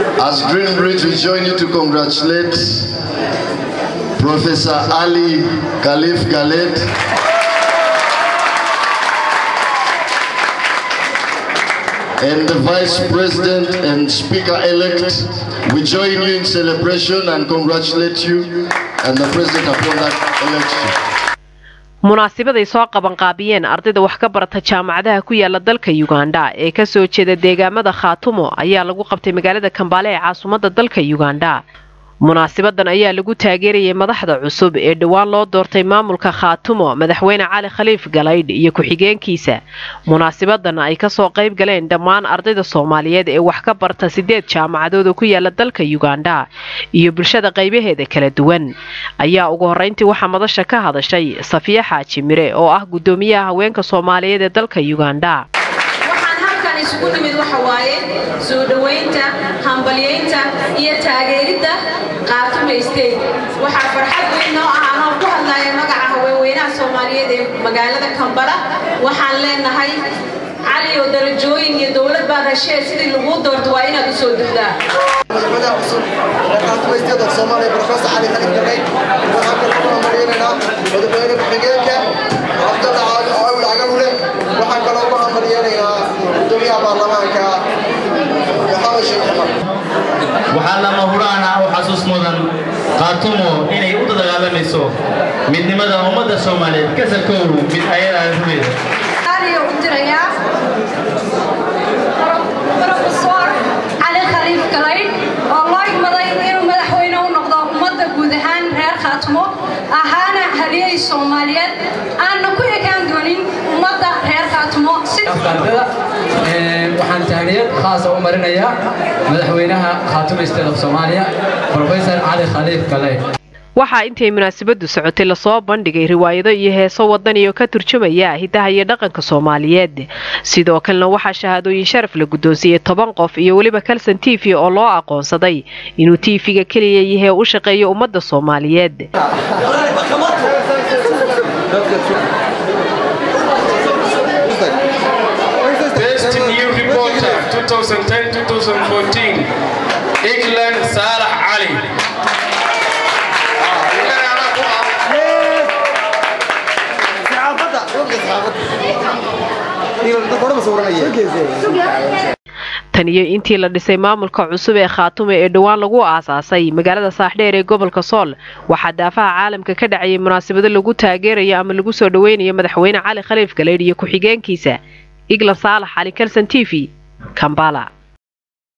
As Greenbridge, we join you to congratulate Professor Ali Khalif Khaled. And the Vice President and Speaker-elect, we join you in celebration and congratulate you and the President upon that election. munaasibaday soo qabanqaabiyeen ardayda wax ka barata jaamacadaha ku yaala dalka yugandha ee kasoo jeeda deegaamada khaatumo ayaa lagu qabtay magaalada kambaale ee caasimadda dalka yugandha munaasibadan ayaa lagu taageerayay madaxda cusub ee dhowaan loo doortay maamulka khaatumo madaxweyne cali khaliif galaydh iyo ku-xigeenkiisa munaasibadan ay kasoo qayb galeen dhammaan ardayda soomaaliyeed ee wax ka barta sideed jaamacadood oo ku yaala dalka yugandha iyo bulshada qaybaheeda kala duwan ayaa ugu horreyntii waxaa madasha ka hadashay safiya xaaji mire oo ah guddoomiyaha haweenka soomaaliyeed ee dalka yugandha isugu nimid waxa waaye soo dhowaynta hambalyaynta iyo taageeridda qaatume state waxaa farxad weyn noo ah anoo ku hadlaya magaca haweenweynaha soomaaliyeed ee magaalada kambala waxaan leenahay cali oo darajooyin iyo dowlad baad heshee sidii laguu doorto waa inaad u soo dugdaa madaxweynaha cusub ee qaatume state of soomaaliya professor cali khalid gabay waxaan kaloo ku hambalyeynanaa madaxweyne ku-xigeenka cabdalla caali oo awil cagalule waxaan kaloo ku hambalyeynaynaa gudoomiyaha baarlamaanka maxamed sheekh cumar waxaa lama huraan ah oo xasuus mudan qaatumo inay u dagaalamayso midnimada ummadda soomaaliyeed kasarkoodu mid ayadaa rumeeda u dirayaa profesor cali khaliif galaydh oo loo igmaday inuu madaxweyne u noqdo ummadda guud ahaan reer khaatumo ahaana haliyey soomaaliyeed aanna ku ekaan doonin ummadda reer khaatumo waxaan tahniyad khaasa u marinayaa madaxweynaha khaatumo state of soomaaliya professor cali khaliif galaydh waxaa intay munaasabadu socotay lasoo bandhigay riwaayado iyo heeso wadaniyo ka turjumaya hidaha iyo dhaqanka soomaaliyeed sidoo kalena waxaa shahaadooyin sharaf la guddoonsiiyey toban qof iyo weliba kalson t v oo loo aqoonsaday inuu tv-ga keliya yahee u shaqeeyo ummadda soomaaliyeed Best new reporter 2010-2014 England Salah Ali tan iyo intii la dhisay maamulka cusub ee khaatume ee dhowaan lagu aasaasay magaalada saaxdheer ee gobolka sool waxaa daafaha caalamka ka dhacayay munaasabado lagu taageerayo ama lagu soo dhoweynayo madaxweyne cali khaliif galeydh iyo ku-xigeenkiisa iglan saalax cali kalson t v kambala